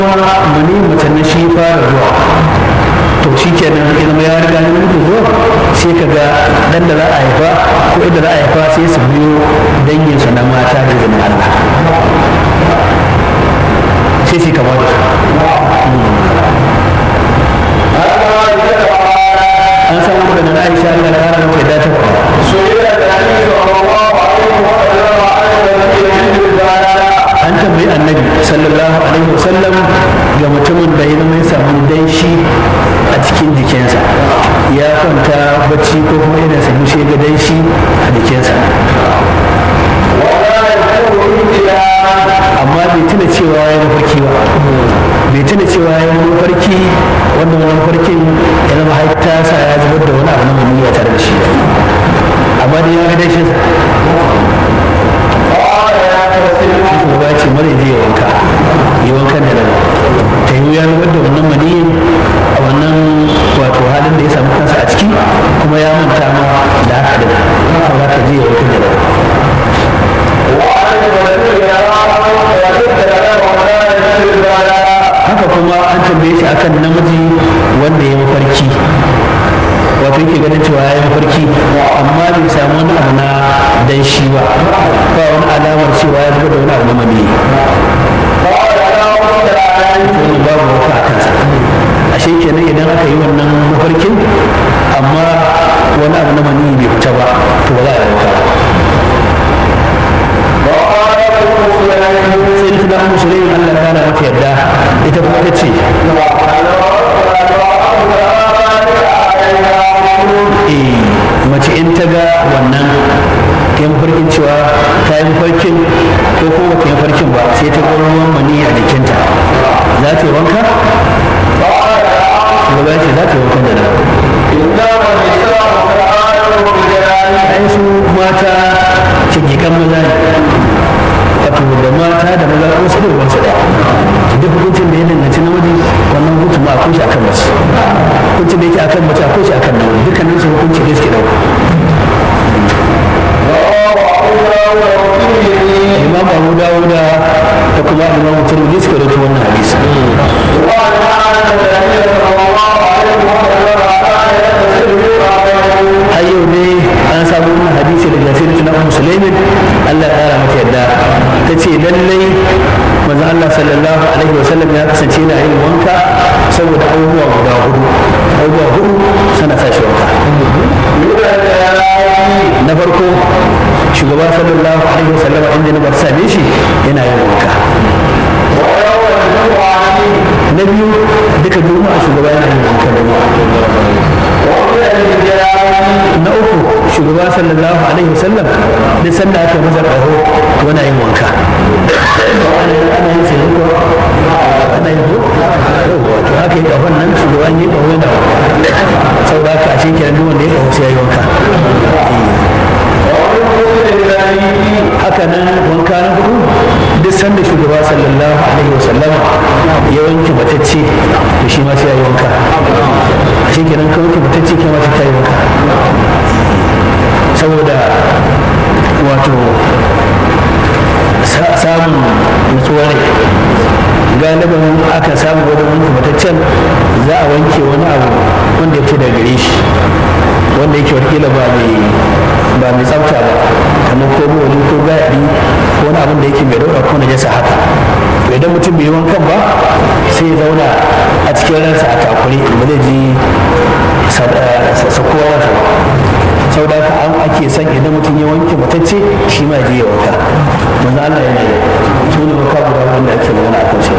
mani mace na shi fara zuwa to shi kenan ya zama ya riga na mutu zuwa sai ka ga dan da za a haifa ko inda za a haifa sai su biyo danginsu na mata da izinin Allah sai su kama da an samu daga na Aisha Allah ta rana mai dace an tambayi annabi sallallahu alaihi wasallam ga mutumin da ya zama ya samu danshi a cikin jikinsa ya kwanta bacci ko kuma yana samu shi ga danshi a jikinsa amma bai tuna cewa ya mafarki ba bai tuna cewa ya mafarki wannan wani mafarkin ya zama haita sa ya zubar da wani abu na mummuya tare da shi amma da ya ga danshin sa ba ce mara zai wanka yi wankan da daga ta yi ya zubar da wannan maniyin a wannan wato halin da ya samu kansa a ciki kuma ya manta ma da haka da kuma ka je ya wankan da daga haka kuma an tambaye shi akan namiji wanda ya mafarki wato yake ganin cewa ya yi mafarki amma bai samu wani abu na dan shi ba ba wani alamar cewa ya zuba da wani abu na mani wani babu wata a kansa ashe kenan idan aka yi wannan mafarkin amma wani abu na mani bai fita ba to ba za a yi wata sai ta da musulmi Allah ta na mata yadda ita kuma ta ce mace in ta ga wannan ta yi farkin cewa ta yi farkin ko kuma ta yi farkin ba sai ta ga ruwan mani a jikinta za ta yi wanka? shugaba ce za ta yi wankan da nan ai su mata cikikan maza ne wato da mata da maza ko su da wasu daya duk hukuncin da ya danganci namiji wannan hukuncin ma akwai shi akan mace hukuncin da yake akan mace akwai shi akan namiji dukkanin su hukunci da suke dauka imam abu dawuda da kuma imam turmudi suka dauki wannan hadisi har yau ne an samu wannan hadisi daga sirrin na musulmin Allah ya kara mata yadda ta ce lallai manzo Allah sallallahu alaihi wa sallam ya kasance yana yin wanka saboda abubuwa guda hudu abubuwa hudu sana sa shi wanka na farko shugaba sallallahu alaihi wa sallam inda na bar same shi yana yin wanka na biyu duka juma'a shugaba yana yin wanka na uku shugaba sallallahu alaihi wasallam duk sanda aka masa ƙaho yana yin wanka ana yin sai ko ana yin ko to haka yi ƙahon nan shugaban yi ƙaho yana sau da aka shi kenan duk wanda ya ƙaho sai ya yi wanka haka nan wanka na hudu duk sanda shugaba sallallahu alaihi wasallama ya wanke matacce to shi ma sai ya yi wanka shi kenan ka wanke matacce kai ma sai ta yi wanka saboda wato samun nutsuwa ne galibin aka samu wajen wanke mataccen za a wanke wani abu wanda ya fi da gare shi wanda yake wakila ba mai ba mai tsafta ba kamar ko wani ko gadi ko wani abin da yake mai dauka ko najasa haka to idan mutum bai yi wankan ba sai ya zauna a cikin ransa a takure ba zai ji sakuwa ransa ba sau da haka an ake son idan mutum ya wanke matacce shi ma je ya wanka manzo Allah yana yi su ne wanka guda wanda ake magana a kan shi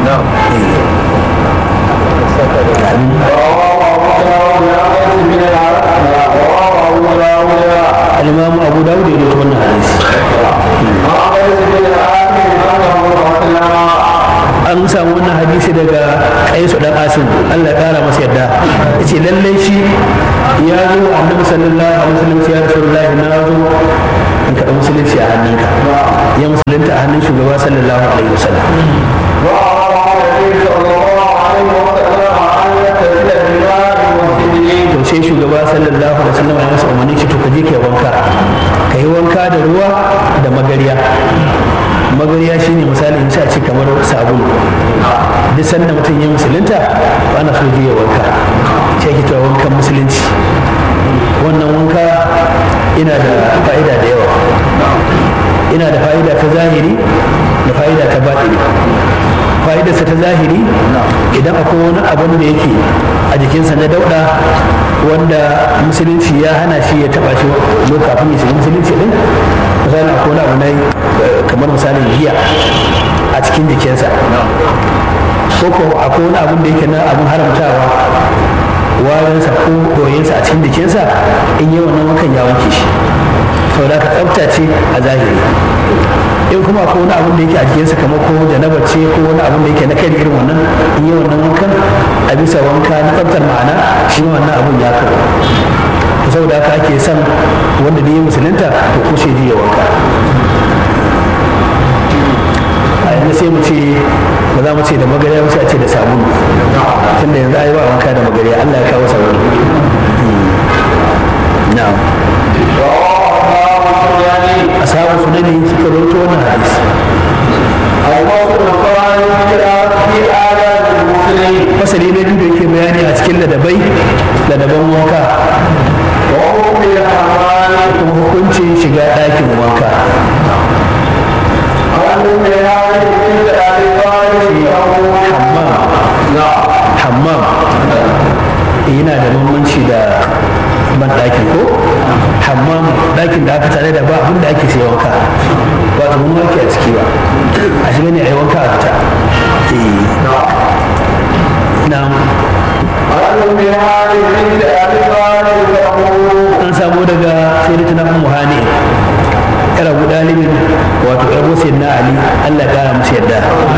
الإمام أبو داود يقول an samu wannan hadisi daga kaisu dan asim Allah ya kara masa yadda yace lallai shi ya zo annabi sallallahu alaihi wasallam ya rasulullahi na zo in kada musulunci a hannunka ya musulunta a hannun shugaba sallallahu alaihi wasallam to sai shugaba sallallahu alaihi wasallam ya masa umarni shi to ka je kai wanka ka yi wanka da ruwa da magariya magariya shine misali in a ce kamar sabulu duk duk sanda mutum ya musulunta ba ana so ya wanka shi ake cewa wankan musulunci wannan wanka ina da fa'ida da yawa ina da fa'ida ta zahiri da fa'ida ta baɗini fa'idarsa ta zahiri idan akwai wani abin da yake a jikinsa na dauɗa wanda musulunci ya hana shi ya taɓa shi kafin ya shiga musulunci din misali akwai wani abu na kamar misalin giya a cikin jikinsa ko ko akwai wani abin da yake na abin haramtawa warinsa ko doyinsa a cikin jikinsa in yi wannan wankan ya wanke shi sau da ka tsafta ce a zahiri in kuma ko wani abin da yake a jikinsa kamar ko janaba ce ko wani abin da yake na kai irin wannan in yi wannan wankan a bisa wanka na tsaftar ma'ana shi wannan abin ya kawo to saboda haka ake son wanda da ya musulunta to ko sai ya wanka a yanzu sai mu ce ba za mu ce da magariya ba sai a ce da sabulu tunda yanzu ai ba wanka da magariya Allah ya kawo sabulu na'am ashabu sunani suka rawaito wannan hadisi fasali na biyu da yake bayani a cikin ladabai ladaban wanka kuma hukuncin shiga ɗakin wanka hammam yana da bambanci da ban ɗaki ko hammam ɗakin da aka tare da ba abin da ake sai wanka ba ta mun wanke a ciki ba a shiga ne a yi wanka a fita na an samu daga sai da tunan muhani yar abu dalibin wato yar wasu na ali allah kara musu yadda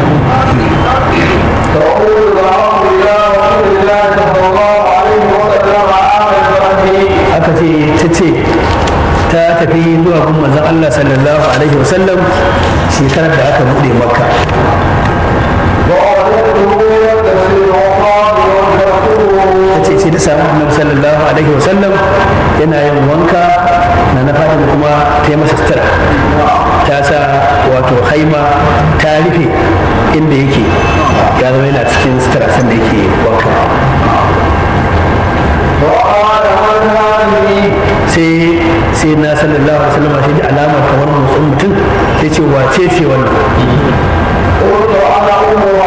aka ce ta ce ta tafi zuwa gun manzon Allah sallallahu alaihi wasallam shekarar da aka buɗe makka ta ce ce da samu annabi sallallahu alaihi wasallam yana yin wanka na na fadin kuma ta yi masa sutura ta sa wato haima ta rufe inda yake ya zama yana cikin sutura sanda yake wanka sai sai na sallallahu alaihi wasallam sai ji alamar kamar motsin mutum sai ce wace ce wannan